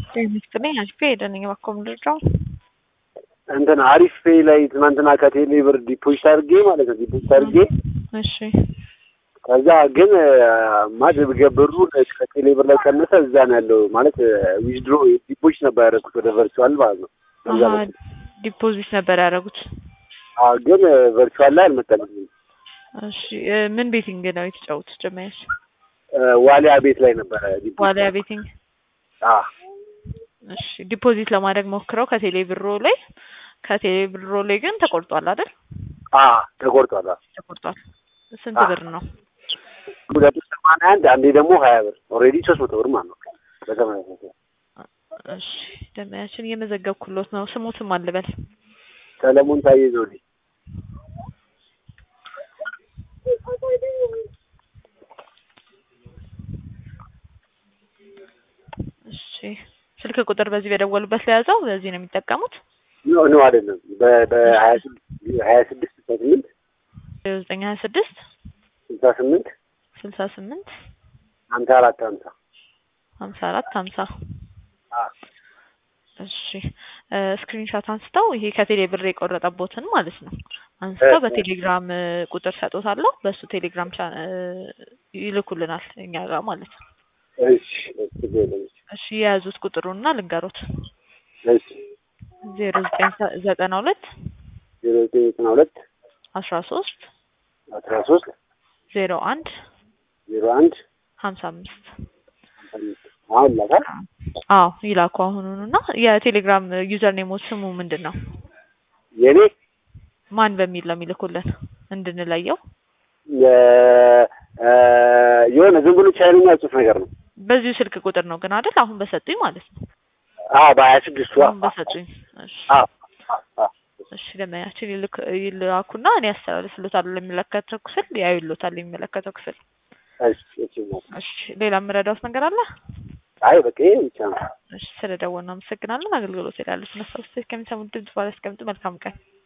ይመስለኝ አሪፍ ሄደ ነኝ እባክዎ ምንድነው እንትን አሪፍ ፔይ ላይ ትናንትና ከቴሌ ብር ዲፖዚት አድርጌ ማለት ነው ዲፖዚት አድርጌ እሺ ከዛ ግን ማድረግ ብሩ ከቴሌ ብር ላይ ቀነሰ። እዛ ነው ያለው ማለት ዊዝድሮ ዲፖዚት ነበር ያደረኩት ወደ ቨርቹዋል ማለት ነው። በዛ አሀ በኩል ዲፖዚት ነበር ያደረጉት አዎ፣ ግን ቨርቹዋል ላይ አልመጣልኝም። እሺ እ ምን ቤቲንግ ነው የተጫወቱት ጀመያች ዋሊያ ቤት ላይ ነበረ ዲፖዚት ዋሊያ ቤቲንግ አዎ እሺ ዲፖዚት ለማድረግ ሞክረው ከቴሌ ብሮ ላይ ከቴሌ ብሮ ላይ ግን ተቆርጧል አይደል አዎ ተቆርጧል። አዎ ተቆርጧል ስንት አዎ። ብር ነው ሁለቱ ሰማንያ አንድ አንዴ ደግሞ ሀያ ብር ኦልሬዲ ሶስት መቶ ብር ማለት ነው። በተመሳሳይ እሺ ደመያችን እየመዘገብኩሎት ነው ስሙትም አልበል ሰለሞን ታዬ ዘውዴ እሺ ስልክ ቁጥር በዚህ በደወሉበት ለያዘው በዚህ ነው የሚጠቀሙት ኖ ኖ አይደለም በ- በሀያ ስድስት ሀያ ስድስት ስልሳ ስምንት ዘጠኝ ሀያ ስድስት ስልሳ ስምንት ስልሳ ስምንት ሀምሳ አራት ሀምሳ ሀምሳ አራት ሀምሳ አዎ እሺ ስክሪንሻት አንስተው ይሄ ከቴሌ ብር የቆረጠቦትን ማለት ነው አንስተው እ- በቴሌግራም እ, ቁጥር ሰጦታለሁ በእሱ ቴሌግራም ቻ- እ, ይልኩልናል እኛ ጋር ማለት ነው እሺ ችግር የለም። እሺ የያዙት ቁጥሩና ልንገሮት እሺ ዜሮ ዘጠኝ ዘጠና ሁለት ዜሮ ዘጠኝ ዘጠና ሁለት አስራ ሶስት አስራ ሶስት ዜሮ አንድ ዜሮ አንድ ሀምሳ አምስት አምስት አሁን ላካል አዎ ይላኩ አሁኑኑ እና የቴሌግራም ዩዘር ኔሞት ስሙ ምንድን ነው የኔ ማን በሚል ነው የሚልኩልን እንድንለየው የ- እ የሆነ ዝም ብሎ ቻይነኛ ጽሑፍ ነገር ነው። በዚሁ ስልክ ቁጥር ነው ግን አይደል አሁን በሰጡኝ ማለት ነው አዎ በሀያ ስድስቱ አሁን በሰጡኝ እሺ አዎ አዎ እሺ ደመኛችን ይልክ ይላኩና እኔ አስተላልፍሎታለሁ ለሚመለከተው ክፍል ያዩሎታል የሚመለከተው ክፍል እሺ እሺ እሺ ሌላ የምረዳውት ነገር አለ አይ በቃ ይሄ ብቻ ነው። እሺ ስለደወልን አመሰግናለን አገልግሎት ይላሉ ስነሳው ከሚሰሙት ድምጽ ባለ አስቀምጡ መልካም ቀን